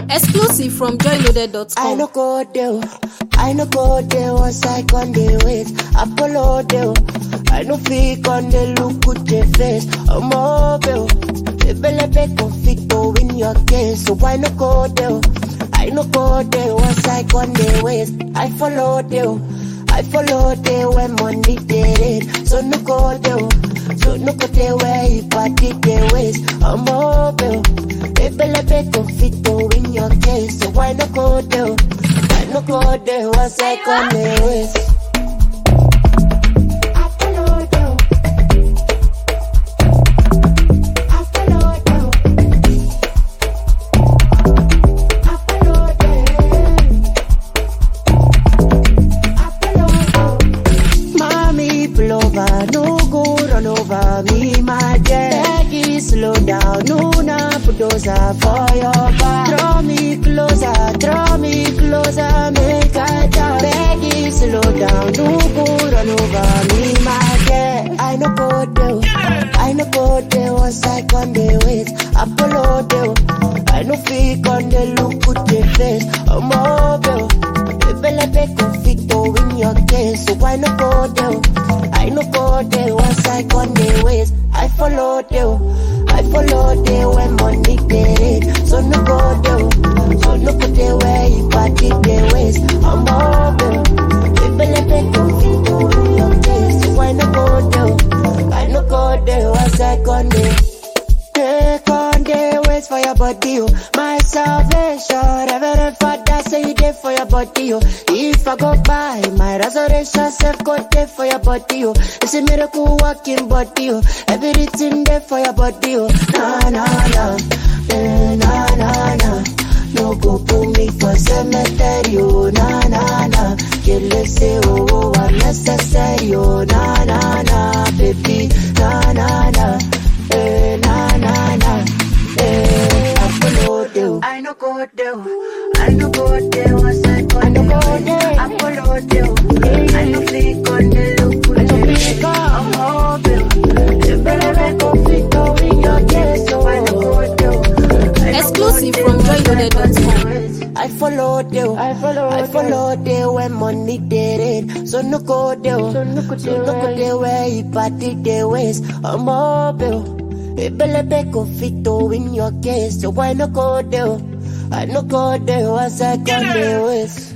Exclusive from I joyloaded.com. no go there, I no go there once I con the wait. Apollo there, I no fake on the look with the face. I'm mobile, Ebelebe conflicto in your case, so why no go there? I no go there once I con the wait. I follow there, I follow there when money did it. So no go there, so no go there where he party the ways. I'm mobile, Ebelebe conflicto in your case, so why no go there? I no go there once I con the wait. I follow there. I follow there. I follow there. Mommy, pull over, no go run over me, my dear. Becky, slow down, no na bulldozer for your back. Draw me closer, draw me closer, make I talk. Becky, slow down, no go run over me, my dear. I no go there, I no go there once I con the wait. Apollo there, I no fake on the look with the face. I'm mobile. Ebelebe conflicto in your case, so why no go there? I no go there once I con the ways. I follow there, I follow there when money get it. So no go there, so no go there where you party the ways. I'm mobile. Ebelebe conflicto in your case, so why no go there? I no go there once I con the Take on the ways for your body, oh. My salvation, Reverend Father, say you there for your body, oh. If I go by, my resurrection self go there for your body, oh. It's a miracle walking body, oh. Everything there for your body, oh. Na na na, eh, na na na. No go put me for cemetery, oh. Na na na. Kill it, say oh, oh, unnecessary, oh. Na na na, baby, na na na. Eh, na na na, eh, I follow you. I no go there, I no go there once I go I no go there. I follow you. I no fake on the look with the fake. I'm mobile. You better make a fit in your case, so I no go there. I no Exclusive go from there. joyloaded.com. I follow you. I follow. I follow there when money did it. So no go there. So no go there. So no go there where you party the ways. I'm mobile. Ebelebe conflicto in your case. So why no go there? I no go there once I come the ways.